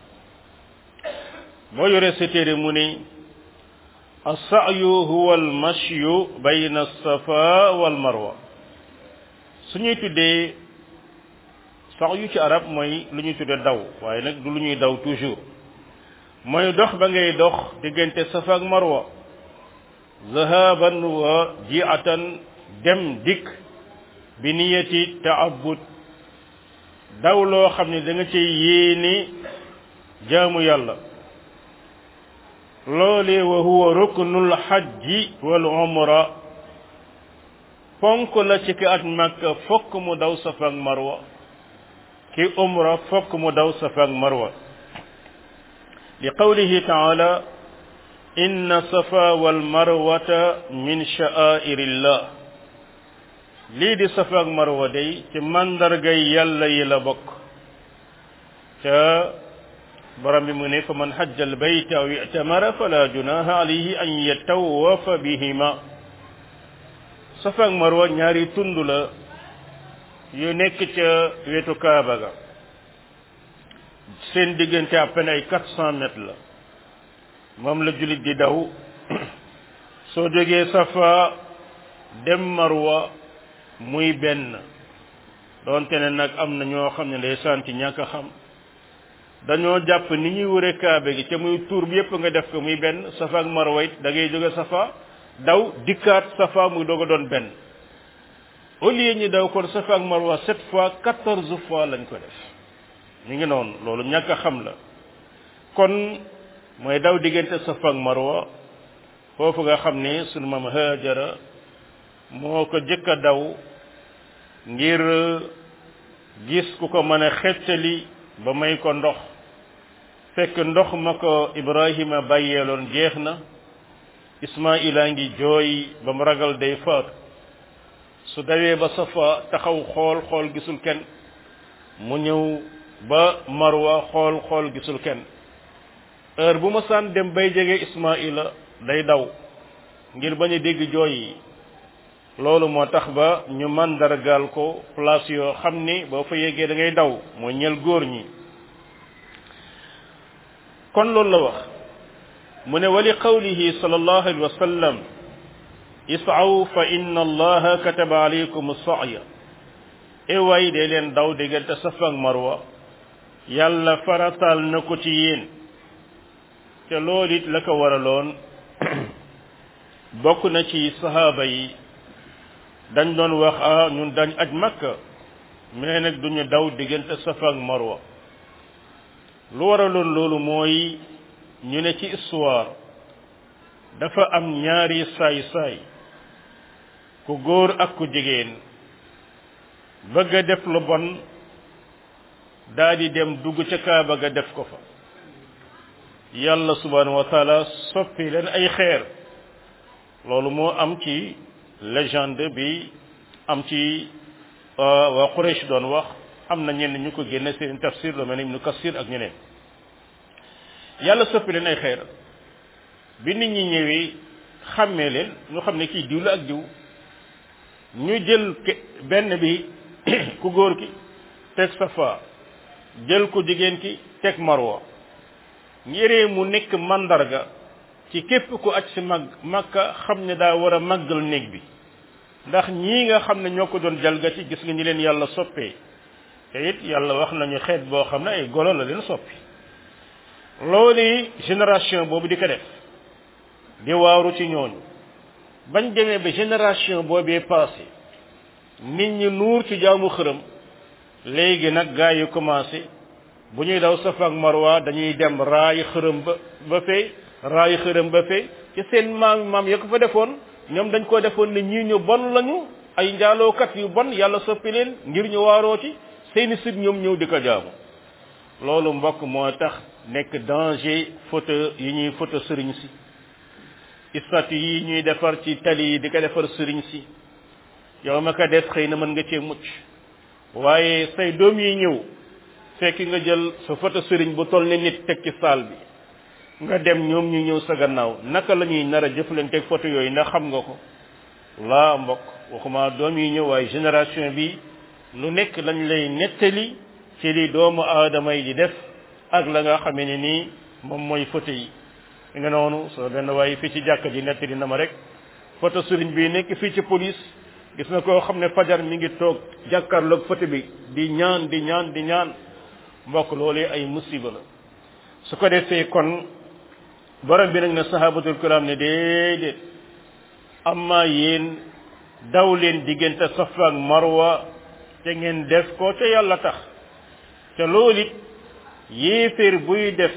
boo yoree sa téere mu ni as-sa'yu huwa al-mashyu bayna as-safa wal marwa su ñuy tuddee sa'yu ci arab mooy lu ñuy tuddee daw waaye nag du lu ñuy daw toujours mooy dox ba ngay dox diggante safa ak marwa zahaban wa ji'atan dem dikk bi niyati ta'abbud daw loo xam ne da nga cay yéene jaamu yàlla loolee wa huwa ruknul hajji wal umra ponk la ci ki at makka fokk mu daw safa ak marwa ki umra fokk mu daw safa ak marwa li qawlihi taala inna safa wal marwata min sha'airillah lii di safa ak marwa day ci mandargay yàlla yi la bokk ca borom bi mu ne fa man hajja al bayta aw i'tamara fala junaha alayhi an yatawafa bihima safa ak marwa ñaari tund la yu nekk ca wetu kaaba ga seen diggante à peine ay quatre cent mètres la moom la jullit di daw soo jógee safa dem marwa muy benn doonte ne nag am na ñoo xam ne ndeysaan ci ñàkk a xam dañoo jàpp ni ñuy wëre kaabe gi ca muy tuur bi yépp nga def ko muy benn safa ak marwa it da ngay jóge safa daw dikkaat safa muy doog a doon benn au lieu ñu daw kon safa ak marwa sept fois quatorze fois lañ ko def ñu ngi noonu loolu ñàkk a xam la kon mooy daw diggante safa ak marwa foofu nga xam ne sunu maam Haajara moo ko jëkk a daw ngir gis ku ko mën a xettali ba may ko ndox fekk ndox ma ko Ibrahima bàyyeeloon jeex na Ismaila ngi jooy ba mu ragal day faatu su dawee ba safa taxaw xool xool gisul kenn mu ñëw ba marwa xool xool gisul kenn heure bu ma saan dem bay jege Ismaila day daw ngir bañ a dégg jooy yi loolu moo tax ba ñu mandargaal ko place yoo xam ni boo fa yeggee da ngay daw mooy ñel góor ñi kon loolu la wax mu ne wali qawlihi sallallahu alayhi wa sallam is'aw fa inna allaha kataba alaykum as-sa'ya e way de leen daw diggante safa ak marwa yàlla farataal na ko ci yéen te loolu it la ko waraloon bokk na ci sahaaba yi dañ doon wax ah ñun dañ aj makka mais nag duñu daw diggante safa ak marwa lu waraloon loolu mooy ñu ne ci histoire dafa am ñaari saay-saay ku góor ak ku jigéen bëgg a def lu bon daa di dem dugg ca kaaba ga def ko fa yàlla subhanahu wa taala soppi leen ay xeer loolu moo am ci légende bi am ci waa Quraysh doon wax am na ñenn ñu ko génne seen tafsir lu mel ne Ibnu Kasir ak ñeneen yàlla soppi leen ay xeer bi nit ñi ñëwee xàmmee leen ñu xam ne kii diw la ak diw ñu jël benn bi ku góor ki teg safa jël ku jigéen ki teg marwa ngiree mu nekk mandarga ci képp ku aj si mag makka xam ne daa war a màggal néeg bi ndax ñii nga xam ne ñoo ko doon jalgati gis nga ñi leen yàlla soppee te it yàlla wax nañu xeet boo xam ne ay golo la leen soppi loolu génération boobu di ko def di waaru ci ñooñu bañ demee ba génération boobee passé nit ñi nuur ci jaamu xërëm léegi nag gaa yi commencé bu ñuy daw safa ak marwa dañuy dem raay xërëm ba ba fee raay xërëm ba fee ci seen maam maam ya ko fa defoon ñoom dañ ko defoon ne ñii ñu bon lañu ay njaalookat yu bon yàlla soppi leen ngir ñu waaroo ci seeni sit ñoom ñëw di ko jaamu loolu mbokk moo tax nekk danger photo yi ñuy photo sëriñ si statue yi ñuy defar ci tali yi di ko defar sëriñ si yow ma ko def xëy na mën nga cee mucc waaye say doom yi ñëw fekk nga jël sa photo sëriñ bu toll ne nit teg ci saal bi nga dem ñoom ñu ñëw sa gannaaw naka la ñuy nar a jëflanteeg photo yooyu ndax xam nga ko laa mbokk waxuma doom yi ñëw waaye génération bi lu nekk lañ lay nettali ci li doomu aadama yi di def ak la nga xamee ne nii moom mooy photo yi nga noonu soo benn waaye fii ci jàkka ji nettali na ma rek photo sëriñ bi nekk fii ci police gis na koo xam ne fajar mi ngi toog jàkkaarloog photo bi di ñaan di ñaan di ñaan mbokk loolu ay musiba la su ko defee kon borom bi nag ne sahabatul kiram ne déedéet amma yéen daw leen diggante safa ak marwa te ngeen def ko te yàlla tax te loolu it yéeféer buy def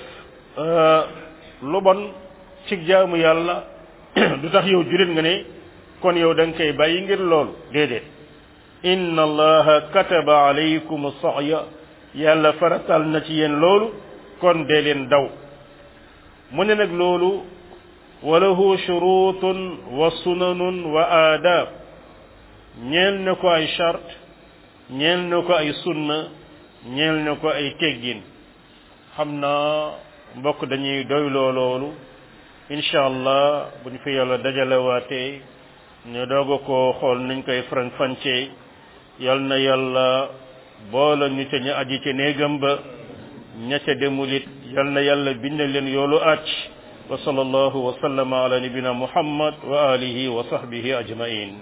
lu bon ci jaamu yàlla du tax yow julit nga ne kon yow da nga koy bàyyi ngir loolu déedéet inna allaha kataba alaykum sa'ya yàlla faratal na ci yéen loolu kon dee leen daw mu ne nag loolu walahu shurutun wa sunanun wa aadab ñeel na ko ay charte ñeel na ko ay sunna ñeel na ko ay teggin xam naa mbokk dañuy doyloo loolu incha allah bu ñu fi yàlla dajalewaatee ñu doog a ko xool nañ koy faran fancee yal na yàlla boola ñu ca ñu aji ci néegam ba ña ca demulit yal na yàlla bind leen yoolu acc wa sallallahu wa sallama ala nabina muhammad wa alihi wa sahbihi ajmain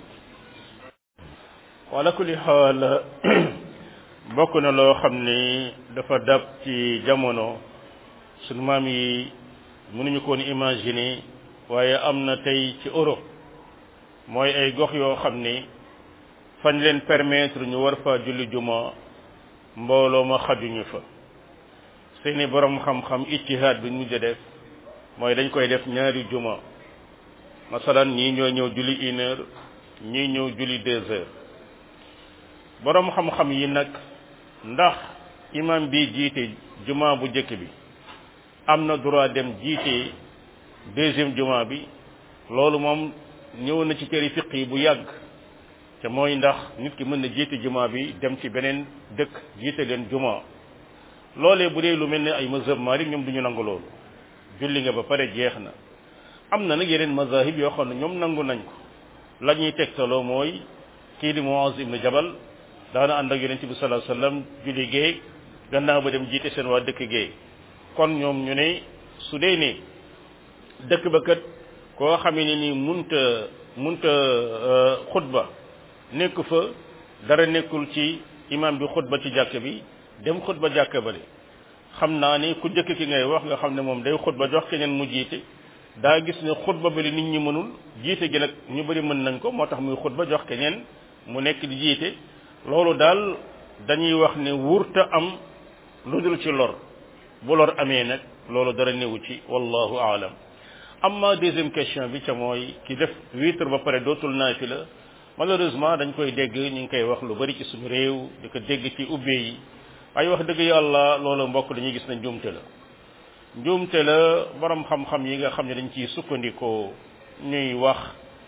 wala kulli xaal bokk na loo xam ni dafa dab ci jamono sunu maam yi mënuñu ko woon imaginer waaye am na tey ci Europe mooy ay gox yoo xam ni fañ leen permettre ñu war fa julli juma mbooloo ma xajuñu fa seeni borom xam-xam ijtihaad bi ñu mujj def mooy dañ koy def ñaari juma masalan ñii ñoo ñëw julli une heure ñii ñëw julli deux heures borom xam-xam yi nag ndax imam bi jiite juma bu njëkk bi am na droit dem jiite deuxième juma bi loolu moom ñëw na ci këri fiq yi bu yàgg te mooy ndax nit ki mën na jiite juma bi dem ci beneen dëkk jiite leen juma loolee bu dee lu mel ne ay mazhab malik ñoom duñu nangu loolu julli nga ba pare jeex na am na nag yeneen mazahib yoo xam ne ñoom nangu nañ ko la ñuy tegtaloo mooy kii di Muaz ibn Jabal daana ànd ak yonente bi sallallahu alayhi wasallam julli géey gannaaw ba dem jiite seen waa dëkk géey kon ñoom ñu ne su dee ne dëkk ba kat koo xamee ne ni munta munta xutba nekk fa dara nekkul ci imam bi xutba ci jàkk bi dem xutba jàkk bale xam naa ni ku njëkk ki ngay wax nga xam ne moom day xutba jox keneen mu jiite daa gis ne xutba bale nit ñi mënul jiite gi nag ñu bari mën nañ ko moo tax muy xutba jox keneen mu nekk di jiite loolu daal dañuy wax ne wurta am lu dul ci lor bu lor amee nag loolu dara newu ci wallahu aalam amma deuxième question bi ca mooy ki def witre ba pare dootul naafila malheureusement dañ koy dégg ñu ngi koy wax lu bari ci suñu réew di ko dégg ci ubbe yi ay wax dëgg yàlla loolu mbokk dañuy gis na njuumte la njuumte la borom xam-xam yi nga xam ne dañ ciy sukkandikoo ñuy wax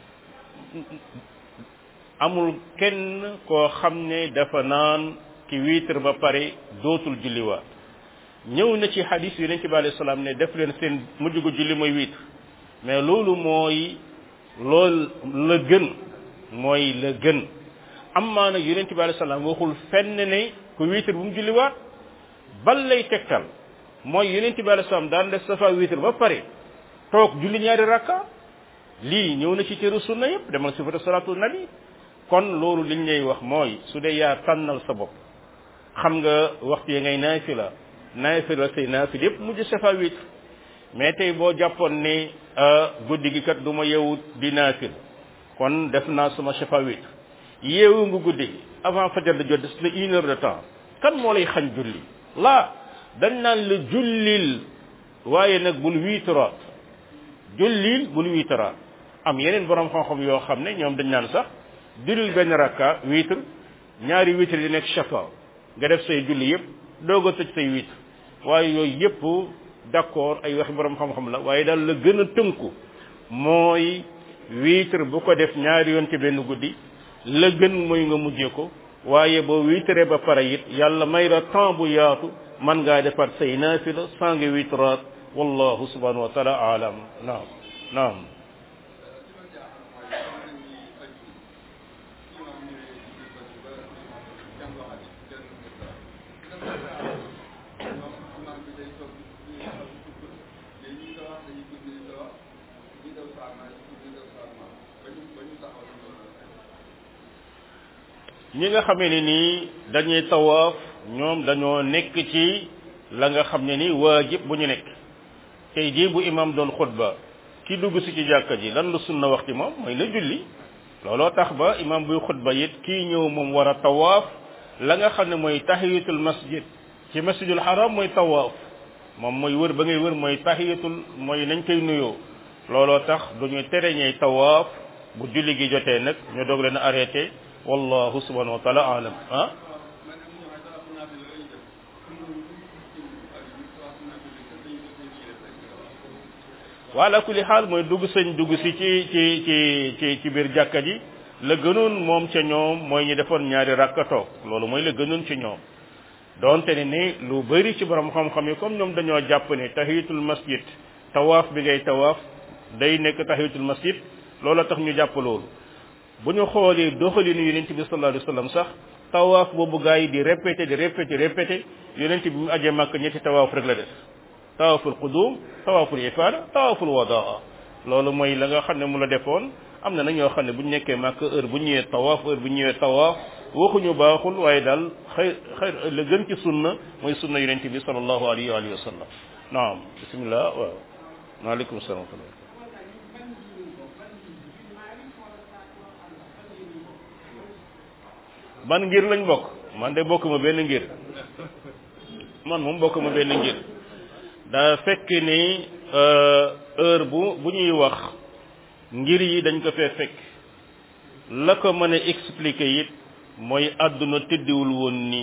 amul kenn koo xam ne dafa naan ki witre ba pare dootul julliwaat ñëw na ci hadis yi nañ ci bi alayhi salaam ne def leen seen mujj gu julli mooy witre mais loolu mooy lool la gën mooy la gën amma nag yonent bi alayhi salaam waxul fenn ne ku witre bu mu julliwaat bal lay tegtal mooy yonent bi alayhi salaam daan def safa witre ba pare toog julli ñaari rakka lii ñëw na ci cëru sunna yëpp demal sifatu salatu nabi kon loolu liñ lay wax mooy su dee yaa tànnal sa bopp xam nga waxtu yi ngay naafila naafila say naafil yëpp mujj safa witre mais tey boo jàppoon ne guddi gi kat du ma yeewu di naafil kon def naa sama safa witre yeewu nga guddi gi avant fajar da jot des na une heure de temps kan moo lay xañ julli laa dañ naan la jullil waaye nag bul wiitaraat jullil bul wiitaraat am yeneen borom xam-xam yoo xam ne ñoom dañ naan sax jullil benn rakka wiitar ñaari wiitar di nekk shafa nga def say julli yëpp doog a tëj say wiitar waaye yooyu yëpp d'accord ay waxi borom xam-xam la waaye daal la gën a tënku mooy wiitar bu ko def ñaari yoon ci benn guddi la gën mooy nga mujjee ko waaye boo wiitaree ba pare it yàlla may la temps bu yaatu man ngaa defar say naafila saa nga wiitaraat wallahu subhanahu wa taala alam naam naam ñi nga xamee ne nii dañuy tawaaf ñoom dañoo nekk ci la nga xam ne ni waajib bu ñu nekk tey jii bu imam doon xutba ki dugg si ci jàkka ji lan la sunna wax ci moom mooy la julli looloo tax ba imam buy xutba it kii ñëw moom war a tawaaf la nga xam ne mooy tahiyatul masjid ci masjidul haram mooy tawaaf moom mooy wër ba ngay wër mooy tahiyatul mooy nañ koy nuyoo looloo tax duñu tere ñey tawaaf bu julli gi jotee nag ñu doog leen arrêté wallahu subhanahu wa taala alam ah wala kulli xaal mooy dugg sëñ dugg si ci ci ci ci ci biir jàkka ji la gënoon moom ca ñoom mooy ñu defoon ñaari rakka toog loolu mooy la gënoon ci ñoom donte ne ni lu bëri ci borom xam-xam yi comme ñoom dañoo jàpp ne tahiyatul masjid tawaaf bi ngay tawaaf day nekk tahiyatul masjid loolu tax ñu jàpp loolu bu ñu xoolee doxalinu yonent bi sallallahu alayhi wasallam sax tawaaf boobu gaa yi di répété di répété répété yonent bi mu ajee màkk ñetti tawaaf rek la def tawaaful qudum tawaaful ifaada tawaaful wadaa loolu mooy la nga xam ne mu la defoon am na nag ñoo xam ne bu ñu nekkee màkk heure bu ñëwee tawaaf heure bu ñëwee tawaaf waxuñu baaxul waaye daal xëy xëy la gën ci sunna mooy sunna yonent bi sallallahu alayhi wa sallam naam bismillah waaw maaleykum salaam wa rahmatullah ban ngir lañ bokk man de bokk ma benn ngir man moom bokk ma benn ngir daa fekk ni heure bu bu ñuy wax ngir yi dañ ko fee fekk la ko mën a expliquer it mooy àdduna tëddiwul woon nii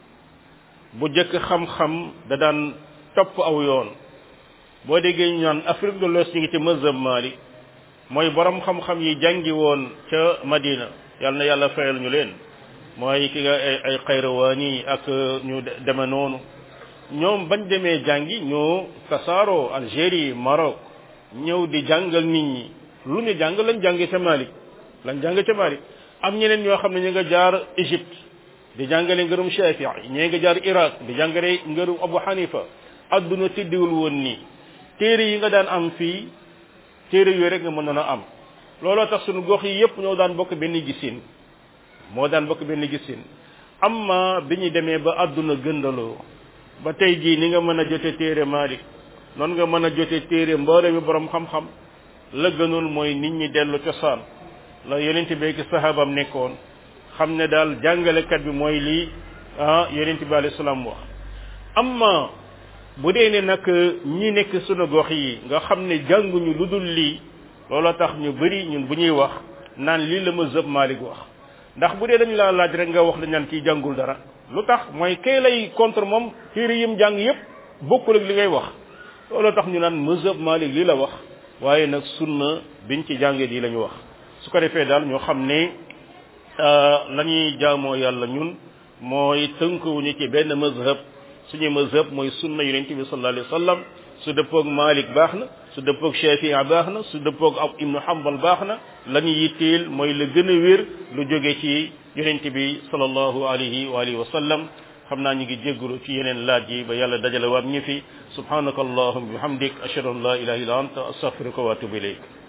bu jëkk xam-xam da daan topp aw yoon boo déggee ñu naan Afrique de l'Ouest ñu ngi ci mazhab Malik mooy borom xam-xam yi jàngi woon ca Madina yàlla na yàlla fayal ñu leen mooy ki nga ay ay xayrawaani ak ñu deme noonu ñoom bañ demee jàngi ñoo tasaaroo Algérie Maroc ñëw di jàngal nit ñi lu ñu jàng lañ jànge ca Malik lañ jàng ca Malik am ñeneen ñoo xam ne ñu nga jaar Égypte di jàngale ngërum Shafii ñee nga jaar Irak di jàngale ngërum Abu Hanifa adduna tiddiwul woon nii téere yi nga daan am fii téere yooyu rek nga mënoon a am looloo tax sunu gox yi yépp ñoo daan bokk benn gisin moo daan bokk benn gisin amma bi ñu demee ba adduna gëndaloo ba tey jii ni nga mën a jote téere Malik noonu nga mën a jote téere mboole mi borom xam-xam la gënoon mooy nit ñi dellu cosaan la yonent bi ki sahabam nekkoon xam ne daal jàngalekat bi mooy lii ah yonent bi alayhi salaam wax amma bu dee ne nag ñi nekk sunu gox yi nga xam ne jànguñu lu dul lii looloo tax ñu bari ñun bu ñuy wax naan lii la ma zëb Malik wax ndax bu dee dañu laa laaj rek nga wax dañ naan kii jàngul dara lu tax mooy kay lay contre moom téere yim jàng yépp bokkul ak li ngay wax looloo tax ñu naan mazhab Malik lii la wax waaye nag sunna biñ ci jàngee lii la ñu wax su ko defee daal ñoo xam ne la ñuy jaamoo yàlla ñun mooy tënkuwuñu ci benn mazhab suñu mazhab mooy sunna yonent bi sallallahu alayhi wa sallam su dëppoog Malik baax na su dëppoog Shafii baax na su dëppoog ab Ibnu Hanbal baax na la ñu yitteel mooy la gën a wér lu jóge ci yonent bi sallallahu alayhi wa alihi wa sallam xam naa ñu ngi jéggalu ci yeneen laaj yi ba yàlla dajale waat ñu fi subhanaka allahumma bihamdik ashhadu an la ilaha illa anta astaghfiruka wa atubu ilayk